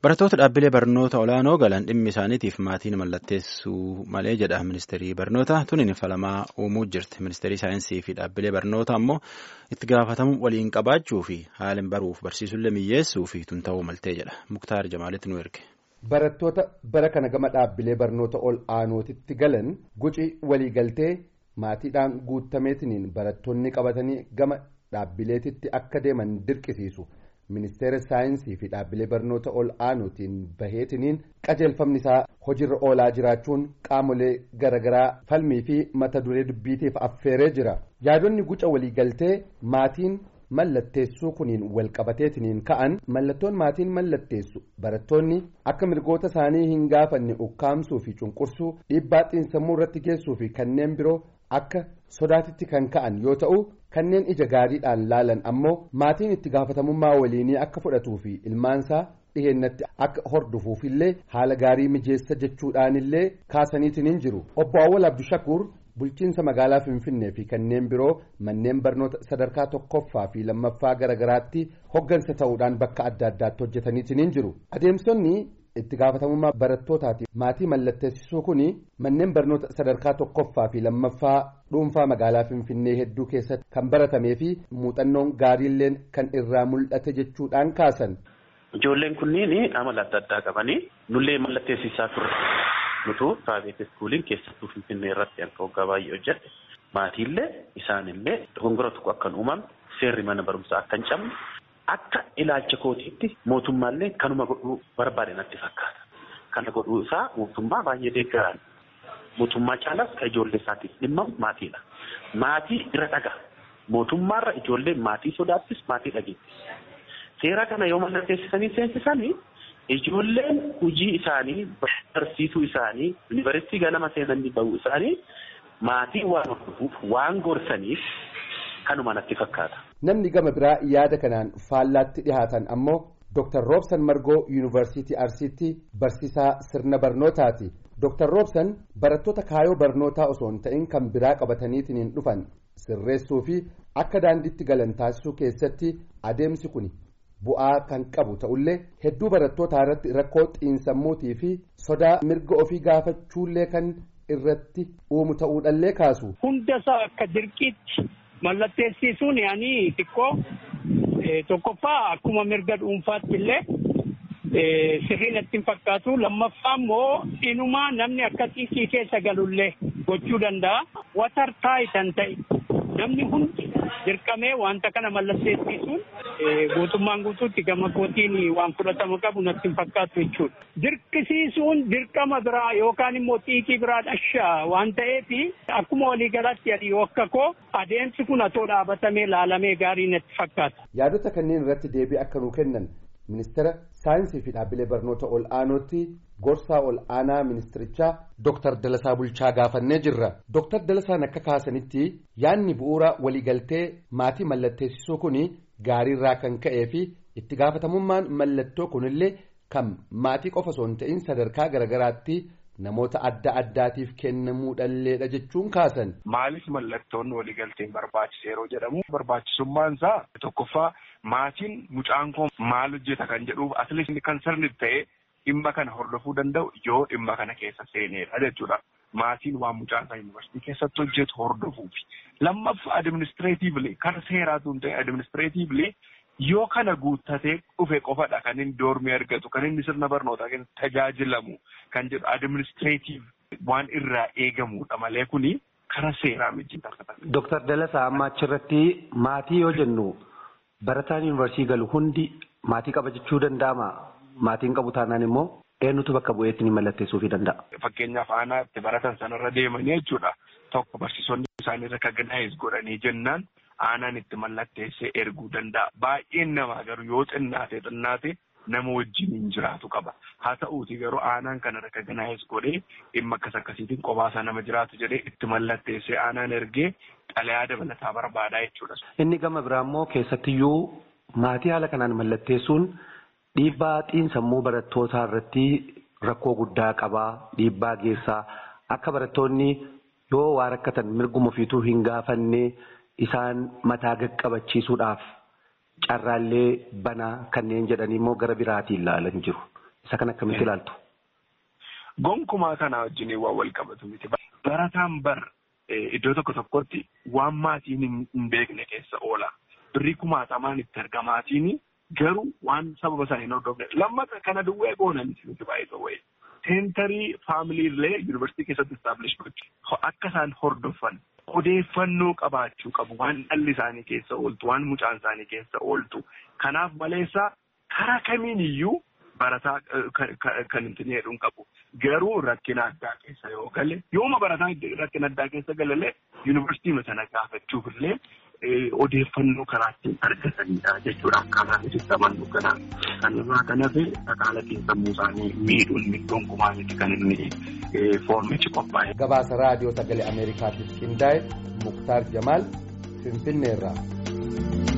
Barattoota dhaabbilee barnoota olaanoo galan dhimmi isaaniitiif maatiin mallatteessuu malee jedha ministeerri barnoota tuniin falamaa uumuu jirti. Ministeerri saayinsii fi dhaabbilee barnoota ammoo itti gaafatamuu waliin qabaachuu fi haalin baruuf barsiisullee miyyeessuu fi tun ta'uu maltee jedha. Muktaar Jamaalitti nu erge. Barattoota bara kana gama dhaabbilee barnoota ol aanootitti galan guci waliigaltee maatiidhaan guutameetiniin barattoonni qabatanii gama dhaabbileetitti akka deeman dirqisiisu. ministeera saayinsii fi dhaabbilee barnoota ol aanootiin baheetiniin qajeelfamni isaa hojiirra oolaa jiraachuun qaamolee garaagaraa falmii fi mata duree dubbiitiif affeeree jira yaadonni guca waliigaltee maatiin mallatteessuu kuniin walqabateetiniin ka'an mallattoon maatiin mallatteessu barattoonni akka mirgoota isaanii hin gaafanne ukkaamsuu fi cunqursuu dhiibbaa xiinsammuu irratti geessuu fi kanneen biroo akka sodaatitti kan ka'an yoo ta'u kanneen ija gaariidhaan laalan ammoo maatiin itti gaafatamummaa waliinii akka fudhatuu fi ilmaansaa dhiheennatti akka hordofuufillee haala gaarii mijeessa jechuudhaanillee kaasaniitiin hin jiru obbo Awwal Abdushakuur bulchiinsa magaalaa Finfinnee fi kanneen biroo manneen barnoota sadarkaa tokkoffaa fi lammaffaa garaagaraatti hoggansa ta'uudhaan bakka adda addaatti hojjetaniitiin hin jiru adeemsonni itti gaafatamummaa barattootaati maatii mallatteessisuu kun manneen barnoota sadarkaa tokkoffaa fi lammaffaa dhuunfaa magaalaa finfinnee hedduu keessatti kan baratamee fi muuxannoon gaariilleen kan irraa mul'ate jechuudhaan kaasan. Ijoolleen kunniin amala adda addaa qabanii nullee mallatteessisaa turre nutu praayiveet iskuuliin keessattuu finfinnee irratti akka waggaa baay'ee hojjedhe maatiillee isaanillee dogongora tokko akka hin uumamne seerri mana barumsaa akka hin cabne akka ilaalcha kootiitti mootummaallee kanuma godhuu barbaade natti fakkaata. Kana godhuu isaa mootummaa baay'ee deeggaraan mootummaa caalaas kan ijoollee isaatiif dhimma maatiidha. Maatii irra dhaga. Mootummaarra ijoollee maatii sodaattis maatii dhageettis. Seera kana yoo mallatteessisanii seensisanii ijoolleen hojii isaanii barsiisuu isaanii yuunivarsiitii ganama seenanii bahuu isaanii maatii waan hordofuuf waan gorsaniif kanuma natti fakkaata. Namni gama biraa yaada kanaan faallaatti dhihaatan ammoo Dr. Roobsan Margoo Yuunivarsiitii Arsiitti barsiisaa sirna barnootaati. Dr. Roobsan barattoota kaayoo barnootaa osoo hin ta'in kan biraa qabataniitiin dhufan sirreessuu fi akka daandiitti galan taasisuu keessatti adeemsi kun bu'aa kan qabu ta'ullee hedduu barattootaa irratti rakkoo xiinsammuutii fi sodaa mirga ofii gaafachuullee kan irratti uumu ta'uudhallee kaasu. Hundasaa akka dirqiitti mallatteessisuun yaanii xiqqoo tokkoffaa akkuma mirga dhuunfaatti illee sirriin itti hin fakkaatu lammaffaa immoo inumaa namni akka xiiqii keessa galullee gochuu danda'a watar taayitan ta'e namni hundi dirqamee wanta kana mallatteessisuun guutummaan guutuutti gama kootiin waan fudhatama qabu natti hin fakkaatu jechuudha. Dirqisiisuun dirqama biraa yookaan immoo xiiqii biraa dhashaa waan ta'eef akkuma waliigalaatti adii yoo akka koo adeemsi kun atoo dhaabatamee laalamee gaarii natti fakkaata. Yaadota kanneen irratti deebii akka nuu kennan ministeera saayinsii fi dhaabbilee barnoota ol aanootti gorsaa ol aanaa ministirichaa Dr. Dalasaa Bulchaa gaafannee jirra. Dr. Dalasaan akka kaasanitti yaadni bu'uura waliigaltee maatii mallatteessisuu kun gaariirraa kan ka'ee fi itti gaafatamummaan mallattoo kunillee kan maatii qofa osoo hin ta'in sadarkaa garaagaraatti namoota adda addaatiif kennamuudhalleedha jechuun kaasan. Maaliif mallattoon waliigalteen barbaachise yeroo jedhamu barbaachisummaan isaa tokkoffaa maatiin mucaan koo maal hojjeta kan jedhuuf asli kan sirni ta'e dhimma kana hordofuu danda'u yoo dhimma kana keessa seenedha jechuudha. Maatiin waan mucaan isaa yuunivarsiitii keessatti hojjetu hordofuufi. Lammaffaa adiministireetiivli kan seeraatu hin ta'e adiministireetiivli yoo kana guuttatee dhufe qofadha kan inni doormii argatu kan inni sirna barnootaa keessatti tajaajilamu kan jedhu adiministireetiiv waan irraa eegamudha malee kuni karaa seeraa miti. Dooktar Dalasaa amma achirratti maatii yoo jennu barataan yuunivarsiitii galu hundi maatii qaba jechuu danda'ama. Maatiin qabu taanaan immoo eenyutu bakka bu'eetti ni mallatteessuufii danda'a. Fakkeenyaaf aanaa itti baratan sanarra deemanii jechuudha. Tokko barsiisonni isaanii rekaganaayis godhanii jennaan aanaan itti mallatteessee erguu danda'a. Baay'een namaa garuu yoo xinnaate xinnaate nama wajjin hin jiraatu qaba. Haa ta'uuti garuu aanaan kana rekaganaayis godhee dhimma akkas akkasiitiin qobaasaa nama jiraatu jedhee itti mallatteessee aanaan ergee xalayaa dabalataa barbaadaa jechuudha. Inni gama biraa immoo keessattiyyuu maatii haala kanaan mallatteessuun dhiibbaa xiinsammuu barattootaa irratti rakkoo guddaa qabaa dhiibbaa geessaa akka barattoonni yoo waa rakkatan mirguma ofiituu hin gaafanne isaan mataa qaqqabachiisuudhaaf carraallee banaa kanneen jedhanii immoo gara biraatiin ilaalan jiru. Isa kan akkamitti ilaaltu? Gonkumaa kana wajjin waan wal qabatu miti. Barataan bar iddoo tokko tokkotti waan maatiin hin beekne keessa oola. Birrii kumaatamaan itti argamaatiin garuu waan sababa sana hin hordofne. Lammata kana duwwee goonan miti baay'ee wayii. Seentarii faamilii illee yuunivarsiitii keessatti istaablish gochuu akka isaan hordofan odeeffannoo qabaachuu qabu waan dhalli isaanii keessa ooltu waan mucaan isaanii keessa ooltu kanaaf maleessaa karaa kamiin iyyuu barataa kan hin jedhuun qabu garuu rakkina addaa keessa yoo gale yooma barataa rakkina addaa keessa galalee yuunivarsiitii sana gaafachuuf illee odeeffannoo karaa ittiin argatanidha jechuudha akkaataa nuti amannu kana kanarraa kan hafe dhaqaalatiin sammuu isaanii miidhuun gonkumaa miti kan inni foormichi qophaa'e. Gabaasa raadiyoo sagalee Ameerikaatiif qindaa'e Muktaar Jamaal Finfinneerraa.